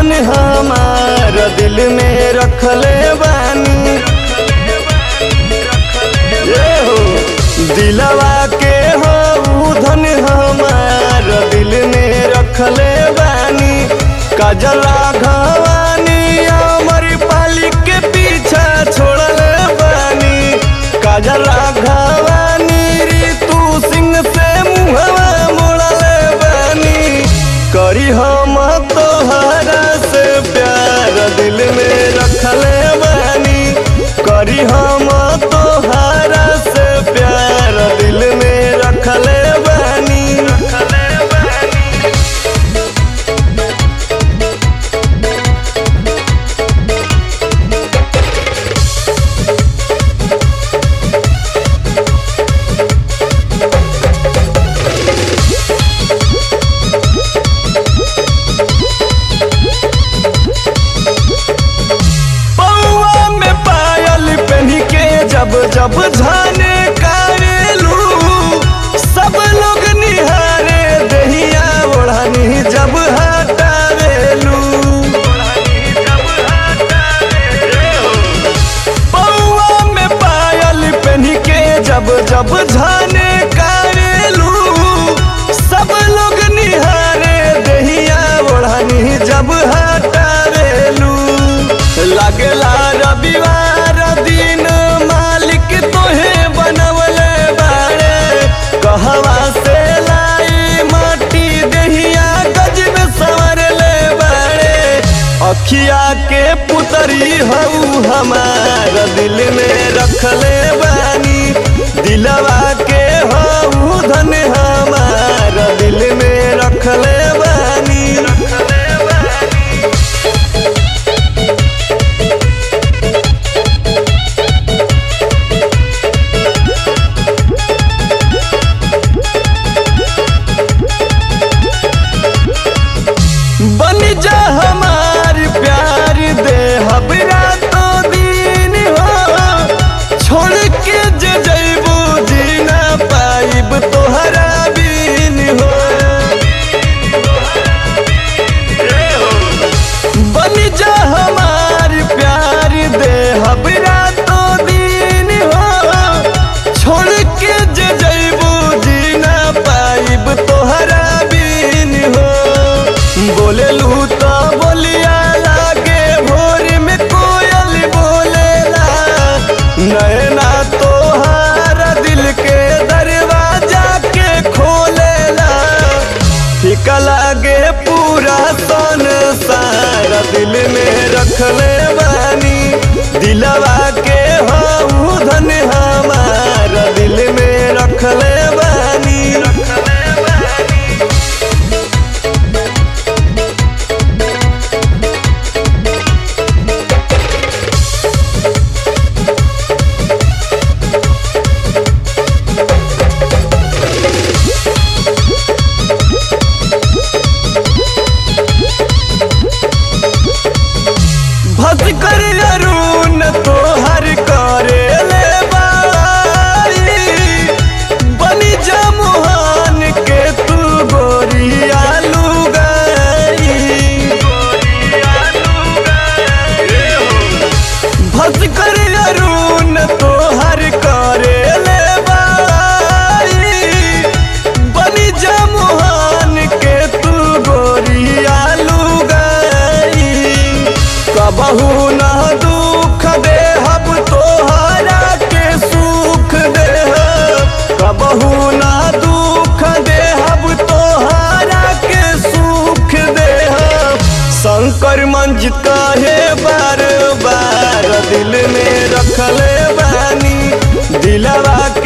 धन हमार दिल में रखले बानी ये हो दिलवा के हो धन हमार दिल में रखले बानी काजला घवानी अमर पाली के पीछा छोड़ले बानी काजला घवानी ऋतु सिंह से मुहवा मोड़ले बानी करी हम तोहरा से प्यार दिल में रखले बानी करी हम तोहरा से प्यार दिल में रखले बानी रखले बानी पौआ में पायल पहनी के जब जब झाने कारेलू सब लोग निहारे दहिया ओढ़नी जब हटावेलू पौआ में पायल पहनी के जब जब झाने कारेलू सब लोग निहारे दहिया ओढ़नी जब हटावेलू लगला रविवार दिन मालिक तोहे बनवले बाड़े कहवा से लाई माटी दहिया गज में संवरले बाड़े अखिया के पुतरी हऊ हमार दिल में रखले बानी दिलवा के हऊ धन हमार दिल में रखले बानी रखले बानी बन जा हमार प्यार दे हबरा तो दिन हो छोड़ के जे जैबू जी ना पाइब तोहरा बिन हो बन जा हमार प्यार दे हबरा तो दिन हो छोड़ के जे जैबू जी ना पाइब तोहरा बिन हो बोलेलू तो बोलिया लागे भोर में कोयल बोलेला नैना तोहारा दिल के दरवाजा के खोलेला फिका लागे पूरा सन सारा दिल में रखले बानी दिलवा के हऊ धन हमार दिल में रखले बानी रखले बानी भस्कर अरुण तोहर करे ले बारी बनी जा मुहान के तू गोरी आलू गई भस्कर अरुण तोहर करे ले बारी बनी जा मुहान के तू गोरी आलू गई कबहू न दुख देहब तोहरा के सुख देहब कबहू न दुख देहब तोहरा के सुख देहब शंकर मंज कहे बार बार दिल में रखले बानी दिलवा